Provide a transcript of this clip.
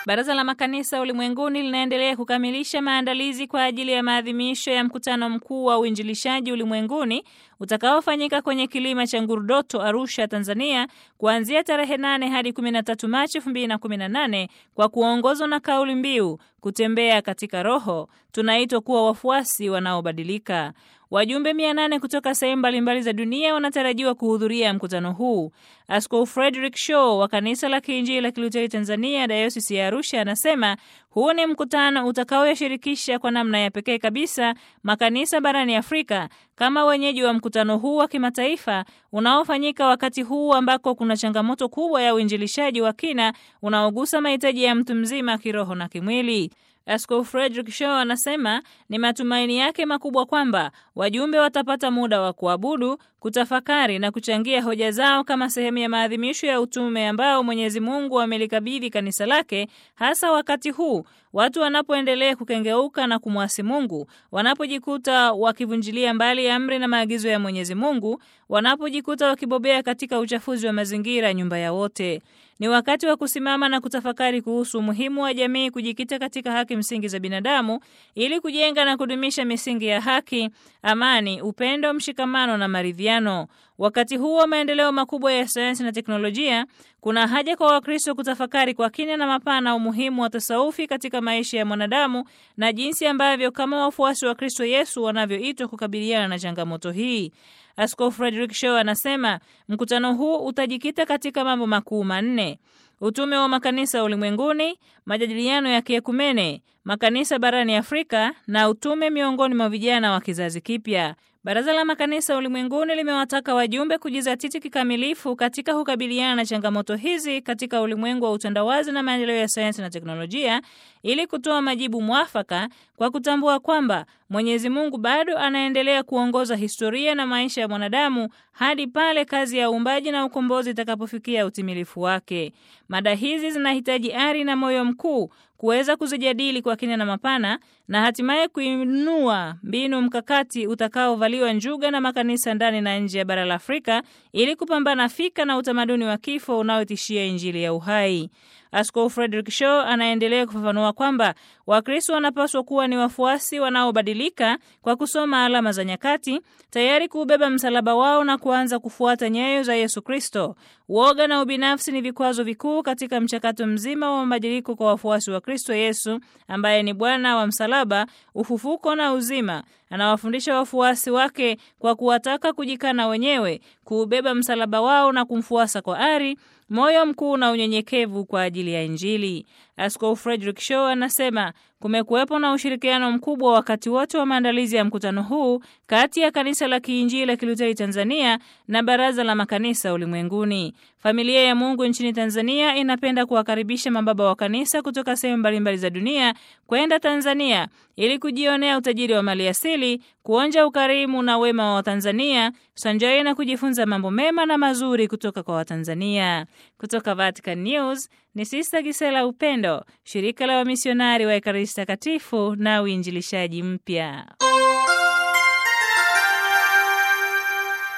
Baraza la Makanisa Ulimwenguni linaendelea kukamilisha maandalizi kwa ajili ya maadhimisho ya mkutano mkuu wa uinjilishaji ulimwenguni utakaofanyika kwenye kilima cha Ngurudoto, Arusha, Tanzania, kuanzia tarehe 8 hadi 13 Machi 2018 kwa kuongozwa na kauli mbiu kutembea katika Roho, tunaitwa kuwa wafuasi wanaobadilika. Wajumbe 800 kutoka sehemu mbalimbali za dunia wanatarajiwa kuhudhuria mkutano huu. Askofu Frederick Shaw wa kanisa la Kiinjili la Kiluteri Tanzania, dayosisi ya Arusha, anasema huu ni mkutano utakaoyashirikisha kwa namna ya pekee kabisa makanisa barani Afrika kama wenyeji wa mkutano huu wa kimataifa unaofanyika wakati huu ambako kuna changamoto kubwa ya uinjilishaji wa kina unaogusa mahitaji ya mtu mzima kiroho na kimwili. Askofu Frederick Shaw anasema ni matumaini yake makubwa kwamba wajumbe watapata muda wa kuabudu, kutafakari na kuchangia hoja zao kama sehemu ya maadhimisho ya utume ambao Mwenyezi Mungu amelikabidhi kanisa lake, hasa wakati huu watu wanapoendelea kukengeuka na kumwasi Mungu, wanapojikuta wakivunjilia mbali amri na maagizo ya Mwenyezi Mungu, wanapojikuta wakibobea katika uchafuzi wa mazingira, nyumba ya wote. Ni wakati wa kusimama na kutafakari kuhusu umuhimu wa jamii kujikita katika haki msingi za binadamu ili kujenga na kudumisha misingi ya haki, amani, upendo, mshikamano na maridhiano. Wakati huu wa maendeleo makubwa ya sayansi na teknolojia, kuna haja kwa Wakristo kutafakari kwa kina na mapana umuhimu wa tasawufi katika maisha ya mwanadamu na jinsi ambavyo kama wafuasi wa Kristo Yesu wanavyoitwa kukabiliana na changamoto hii. Askofu Frederick Shaw anasema mkutano huu utajikita katika mambo makuu manne: utume wa makanisa ulimwenguni, majadiliano ya kiekumene, makanisa barani Afrika na utume miongoni mwa vijana wa kizazi kipya. Baraza la Makanisa Ulimwenguni limewataka wajumbe kujizatiti kikamilifu katika kukabiliana na changamoto hizi katika ulimwengu wa utandawazi na maendeleo ya sayansi na teknolojia ili kutoa majibu mwafaka kwa kutambua kwamba Mwenyezi Mungu bado anaendelea kuongoza historia na maisha ya mwanadamu hadi pale kazi ya uumbaji na ukombozi itakapofikia utimilifu wake. Mada hizi zinahitaji ari na moyo mkuu kuweza kuzijadili kwa kina na mapana na hatimaye kuinua mbinu mkakati utakaovaliwa njuga na makanisa ndani na nje ya bara la Afrika ili kupambana fika na utamaduni wa kifo unaotishia Injili ya uhai. Askofu Frederick Shaw anaendelea kufafanua kwamba Wakristo wanapaswa kuwa ni wafuasi wanaobadilika kwa kusoma alama za nyakati, tayari kuubeba msalaba wao na kuanza kufuata nyayo za Yesu Kristo. Uoga na ubinafsi ni vikwazo vikuu katika mchakato mzima wa mabadiliko kwa wafuasi wa Kristo Yesu ambaye ni Bwana wa msalaba, ufufuko na uzima. Anawafundisha wafuasi wake kwa kuwataka kujikana wenyewe, kuubeba msalaba wao na kumfuasa kwa ari moyo mkuu na unyenyekevu kwa ajili ya Injili. Askofu Frederick Shaw anasema kumekuwepo na ushirikiano mkubwa wakati wote wa maandalizi ya mkutano huu kati ya Kanisa la Kiinjili la Kiluteri Tanzania na Baraza la Makanisa Ulimwenguni. Familia ya Mungu nchini Tanzania inapenda kuwakaribisha mababa wa kanisa kutoka sehemu mbalimbali za dunia kwenda Tanzania ili kujionea utajiri wa maliasili, kuonja ukarimu na wema wa Watanzania sanjari na kujifunza mambo mema na mazuri kutoka kwa Watanzania. Kutoka Vatican News ni Sista Gisela Upendo, shirika la wamisionari wa Ekaristi Takatifu na uinjilishaji mpya.